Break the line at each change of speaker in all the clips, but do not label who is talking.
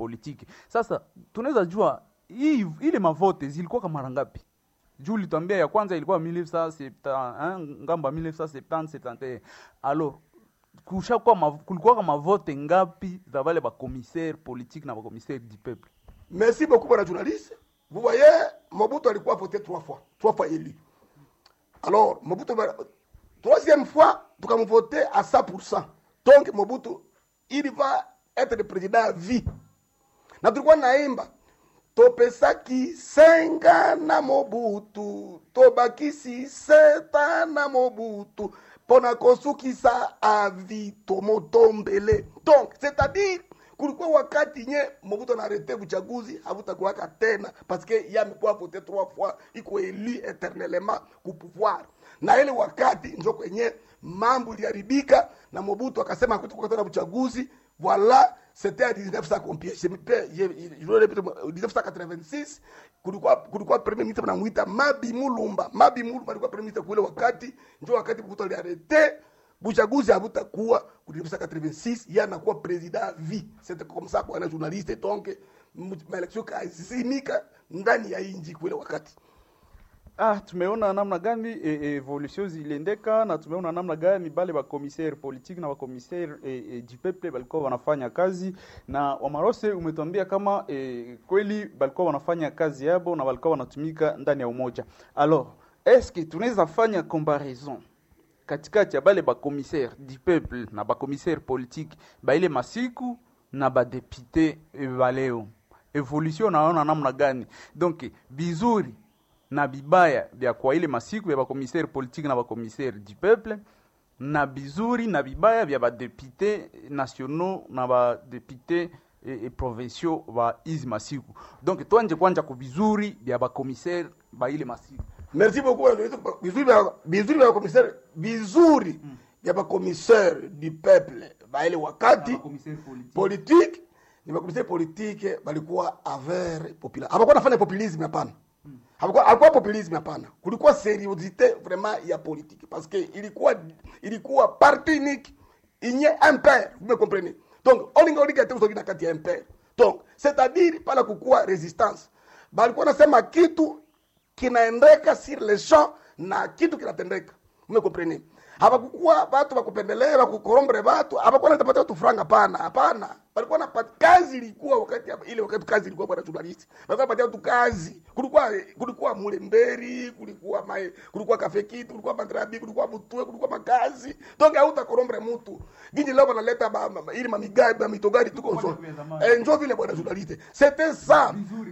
politiki. Sasa tunaweza jua hii ile mavote zilikuwa kama mara ngapi? Juu ulituambia ya kwanza ilikuwa 1970 hein, ngamba 1970 71. Alors kushakuwa mav- kulikuwa kama vote ngapi za wale ba commissaire politique na ba commissaire du peuple?
Merci beaucoup bwana journaliste. Vous voyez, Mobutu alikuwa voté trois fois, trois fois élu. Alors, Mobutu va- troisième fois tukamvote à 100%. Donc Mobutu il va être le président à vie. Na tulikuwa naimba topesaki senga na Mobutu, tobakisi seta na Mobutu, pona kosukisa avi tomotombele. Donc, c'est-à-dire kulikuwa wakati nye Mobutu anarete uchaguzi havutakuwaka tena parce que ye amekuwa vote trois fois iko élu éternellement ku pouvoir, na ile wakati njo kwenye mambo iliharibika na Mobutu akasema hakutakuwa tena uchaguzi. Voilà, c'était à 1986 kulikuwa kulikuwa premier ministre banamuita Mabi Mulumba. Mabi Mulumba alikuwa premier ministre kule wakati, njo wakati Mobutu aliarete buchaguzi habutakuwa ku 1986 ye anakuwa president à vie. C'était comme ça bwana journaliste, donc maelection kazimika ndani ya inji kule wakati
Ah, tumeona namna gani e, e, evolution ziliendeka na tumeona namna gani bale ba commissaire politique na ba commissaire e, e, du peuple balikuwa wanafanya kazi na Wamarose umetuambia kama e, kweli balikuwa wanafanya kazi yabo na balikuwa wanatumika ndani ya umoja. Alors, est-ce que tunaweza fanya comparaison katikati ya bale ba commissaire du peuple na ba commissaire politique ba ile masiku na ba député e, baleo evolution naona namna gani donc bizuri na bibaya vya kwa ile masiku vya bakomisere politique na bakomisere du peuple na bizuri na bibaya vya badepute nationaux na badepute e, e, provinciaux ba izi masiku donc twanje kwanja ku bizuri vya bakomisere ba ile masiku
merci beaucoup bwana vizuri vya vizuri vya commissaire vizuri vya ba commissaire du peuple ba ile wakati politique ni ba commissaire politique balikuwa aver populaire hapakuwa nafanya populisme hapana hapakuwa hapakuwa populisme hapana kulikuwa seriosité vraiment ya politique parce que ilikuwa ilikuwa parti unique inye impère vous me comprenez donc olinga olinga te usogi na kati ya impère donc c'est à dire pala kukuwa resistance balikuwa nasema kitu kinaendeka sur le champ na kitu kinatendeka umekomprene hapakukuwa watu wakupendelea wakukorombere watu hapakuwa natapatia watu franga hapana hapana walikuwa napata kazi ilikuwa wakati hapa- ile wakati kazi ilikuwa bwana journalist walikuwa napatia watu kazi kulikuwa kulikuwa mulemberi kulikuwa mae kulikuwa kafekiti kulikuwa madrabi kulikuwa mutue kulikuwa makazi donc hauta korombere mtu ginji leo wanaleta ba- ma- ma- ili mamigabi mamitogari tuko so eh, njo vile bwana journalist c'était ça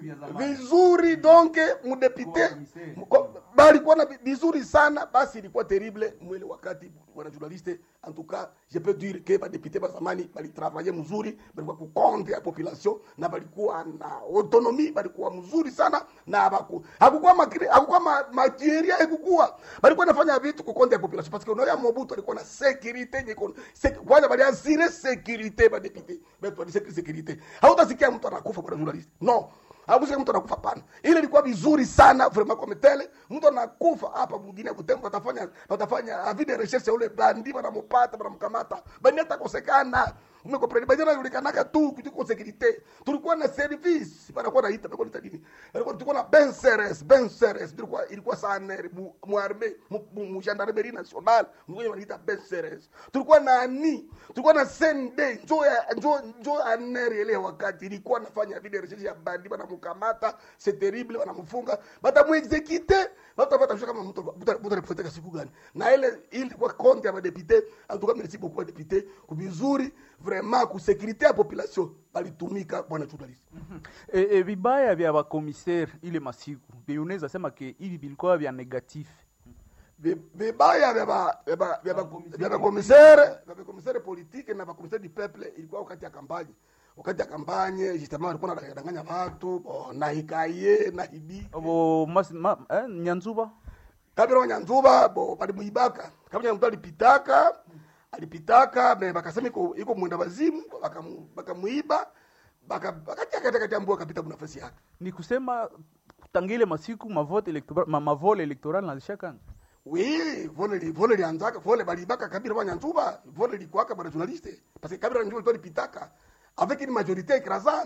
vizuri donc mudepite mko- balikuwa na vi- vizuri sana basi ilikuwa terrible mwele wakati wana journaliste en tout cas je peux dire que badepute ba zamani balitravaille mzuri balikuwa kukonde ya population na balikuwa na autonomie balikuwa mzuri sana na baku hakukuwa makiri hakukuwa ma, makieria hakukuwa balikuwa nafanya vitu kukonde ya population parce que unaona Mobutu alikuwa na sécurité nyeko sek, kwanza bali asire sécurité badepute betu bali sécurité hautasikia mtu anakufa bwana journaliste non Hakusikia mtu anakufa pana. Ile ilikuwa vizuri sana vraiment comme tele. Mtu anakufa hapa mwingine kutembo atafanya atafanya avide recherche ule bandi banamupata banamkamata. Bandi atakosekana. Umekomprendre bandi anajulikanaka tu kutuko sécurité. Tulikuwa na service banakuwa naita banakuwa naita nini? Banakuwa tulikuwa na ben seres, ben seres. Tulikuwa ilikuwa sana mu, mu armée mu, mu, mu gendarmerie nationale. Mwenye wanaita ben seres. Tulikuwa na ani, tulikuwa na sende njo ya njo njo aneri ile wakati ilikuwa nafanya vile recherche ya bandi banamkamata, c'est terrible banamfunga, batamuexekite, batapata kama mtu mtu anapoteka siku gani. Na ile ile kwa compte ya madepite, en tout cas merci beaucoup madepite, kubizuri vraiment ku sécurité ya population balitumika bwana journalist.
e, e, vibaya vya bakomisere ile masiku vya unaweza sema ke hivi vilikuwa vya negatif
Vi- vibaya vya ba- vya ba- vya ba- vya bakomisere vya bakomisere politike na bakomisere du peuple ilikuwa wakati ya kampanye wakati ya kampanye justement walikuwa wanadanganya watu bo, na hikaye na hibi
bo mas, ma, eh, nyanzuba
kabila wanyanzuba bo balimuibaka kabila mtu alipitaka alipitaka me bakasema iko iko mwenda wazimu bakamu- bakamuiba baka bakatia katika jambo akapita munafasi yake
ni kusema tangile masiku mavote electoral ma, mavole electoral nazishakanga
Oui, vole li vole lianzaka vole balibaka kabila wanyanzuba vole likwaka bwana journaliste parce que kabila wanyanzuba ilikuwa lipitaka avec une majorité écrasante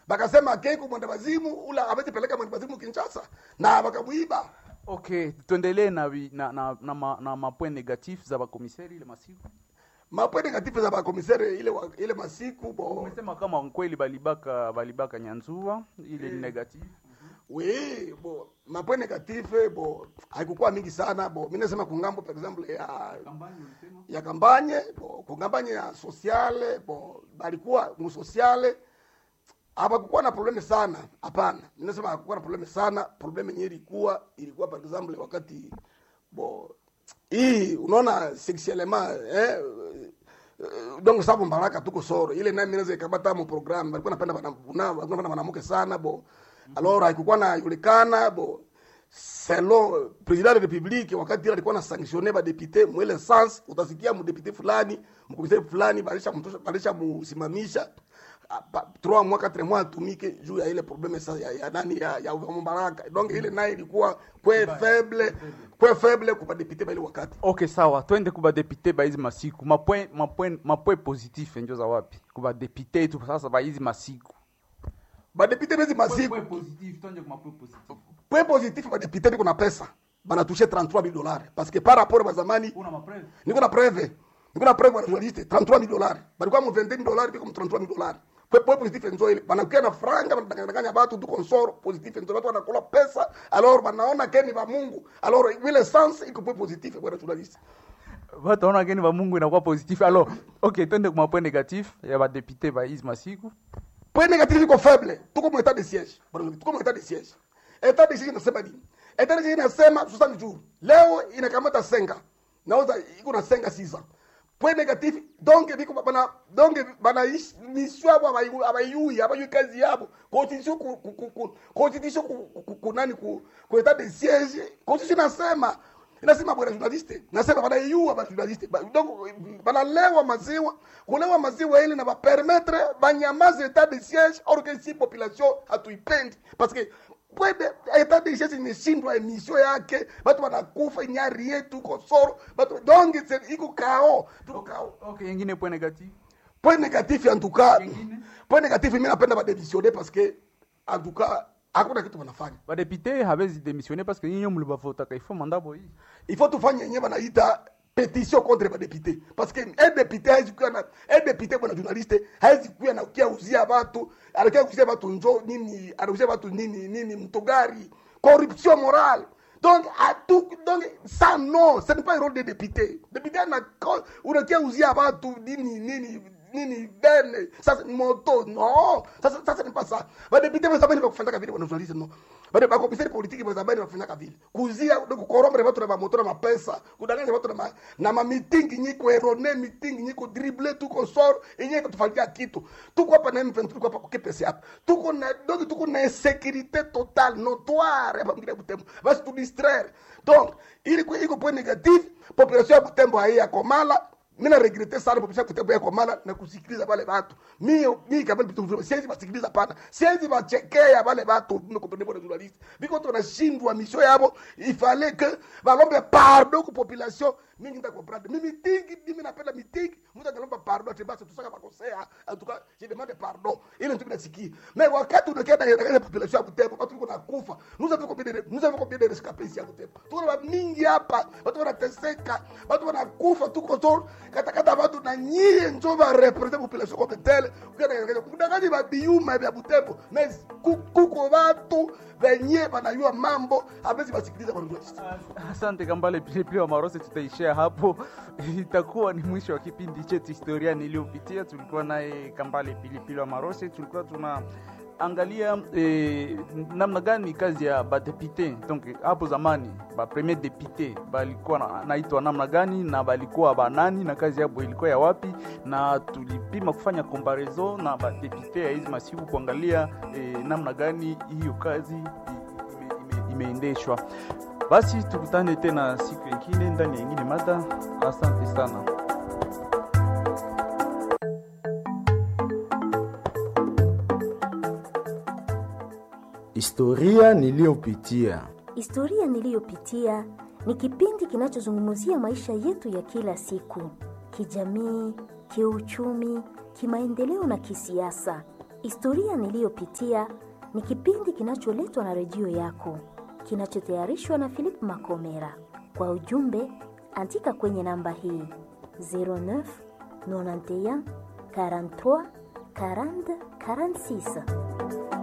bakasema keko mwenda wazimu ula hawezi peleka mwenda wazimu Kinshasa na bakamuiba
okay tuendelee na, vi- na, na, na, ma, na mapoint negatif za bakomiseri ile masiku
mapo negative za bakomisere ile wa, ile masiku bo
umesema kama kweli balibaka balibaka nyanzua ile ni negatif
we bo mapo negative bo haikukuwa mingi sana bo mimi nasema kungambo par exemple ya ya kampanye bo kungampanye ya sociale bo balikuwa mu sociale hapakukuwa na probleme sana hapana ninasema hakukuwa na probleme sana probleme yenyewe ilikuwa ilikuwa par exemple wakati bo hii unaona sexuellement eh, eh, donc sababu mbaraka tuko soro ile naye minaweza ikabata mu program balikuwa napenda bana una walikuwa napenda mwanamke sana bo alors haikukuwa na yulikana bo selon president de republique wakati ile alikuwa na sanctionner ba député mwele sens utasikia mu député fulani mkomisari fulani balisha mtosha balisha musimamisha ah, pa- trois mois quatre mois atumike juu ya ile probleme sasa ya, ya nani ya, ya Mubaraka donc ile naye ilikuwa kwe faible kwe faible kwa député ba ile wakati
okay sawa twende kuba depute ba hizi masiku mapoint mapoint mapoint positif njo za wapi kuba depute tu sasa ba hizi masiku
ba député bezi masiku
positif twende kwa mapoint positif
point positif ba député biko na pesa banatushe 33 000 dollars parce que par rapport ba zamani
una mapreve
niko na preve niko na preve bwana journaliste 33 000 dollars balikuwa mu 20 000 dollars biko mu 33 000 dollars kwa point positif enzo ile banakuwa na franga banadanganya watu tu consort positif enzo watu wanakula pesa alors banaona keni ba Mungu alors ile sens iko point positif bwana journaliste
wataona gani ba mungu inakuwa positif alors okay twende kwa mapoint negatif ya ba depute ba hizi masiku
point négatif iko faible tuko mu état de siège bwana tuko mu état de siège état de siège inasema nini état de siège inasema 60 jours leo inakamata senga nauza iko na senga sisa point négatif donc biko bana donc bana ish- mission yabo abayu- abayui abayui kazi yabo constitution ku, ku, ku, ku, constitution ku, ku, ku nani ku, ku état de siège constitution inasema inasema bwana journaliste nasema banaiua ba journaliste Ba- donc banalewa maziwa kulewa maziwa ili na bapermettre banyamaze etat de siège or que si population hatuipendi parce que kwede etat de siège imeshindwa emission yake batu banakufa inyari yetu kosoro batu donc c'est- iko kao tuko kao
okay ingine point negatif
point négatif en tout cas
Yengine?
point négatif mimi napenda badémissionner parce que en tout cas hakuna kitu wanafanya
badepute hawezi démissionner parce que nyinyi mlibavotaka ifo mandabo hii
il faut tufanye yenyewe banaita pétition contre badepute parce que un député hawezi kuwa na un député bwana journaliste hawezi kuwa na kia uzia watu anakia uzia watu njo nini anauzia watu nini nini mtogari corruption morale donc atu donc ça non ce n'est pas le rôle des députés député ana unakia uzia watu nini nini nini bene sasa moto no sasa sasa ni pas ça badepute bazabani bakufanyaka vile bwana journaliste no bade bakomisari politiki bazabani bakufanyaka vile kuzia donc kukorombere watu na mamoto na mapesa kudanganya watu na ma, na ma meeting nyiko erone meeting nyiko dribble tuko sor yenye kutufanyikia kitu tuko hapa na M23 tuko hapa kwa KPC hapa tuko na donc tuko na insécurité totale notoire hapa mngine Butembo basi tu distraire donc ili kwa iko point négatif population ya Butembo haiya komala mimi na regrete sana popesha kutembo yako mala na kusikiliza wale watu mimi mimi kama vitu vile siwezi basikiliza pana siwezi bachekea wale watu mimi kwa bwana journalist biko tunashindwa mission yabo il fallait que balombe pardon ku population mimi nita comprendre mimi tingi mimi napenda mitingi mtu analomba pardon ati basi tusaka makosea en tout cas je demande pardon ile ndio nasikia mais wakati unakienda ile population ya Butembo watu wiko nakufa nous avons combien de nous avons combien de rescapés ici à Butembo tuko na mingi hapa watu wanateseka watu wanakufa tuko tu katakata watu na nyie njo ba represent population comme telle ukienda kudanganya ba biuma vya Butembo mais ku- kuko watu wenye banayua mambo hawezi basikiliza kwa journalist
Asante Kambale Pilipili wa Marose, tutaishia hapo. Itakuwa ni mwisho wa kipindi chetu historia niliyopitia. Tulikuwa naye Kambale Pilipili wa Marose, tulikuwa tuna angalia eh, namna gani kazi ya badepute donc hapo zamani ba premier depute balikuwa na- naitwa namna gani na balikuwa banani na kazi yabo ilikuwa ya wapi, na tulipima kufanya comparaison na badepute ya hizi masiku kuangalia eh, namna gani hiyo kazi i- ime- ime- imeendeshwa. Basi tukutane tena siku ingine ndani ya ingine mada. Asante sana.
Historia niliyopitia.
Historia niliyopitia ni kipindi kinachozungumzia maisha yetu ya kila siku, kijamii, kiuchumi, kimaendeleo na kisiasa. Historia niliyopitia ni kipindi kinacholetwa na redio yako, kinachotayarishwa na Philip Makomera. Kwa ujumbe, andika kwenye namba hii 09 91 43 40 46.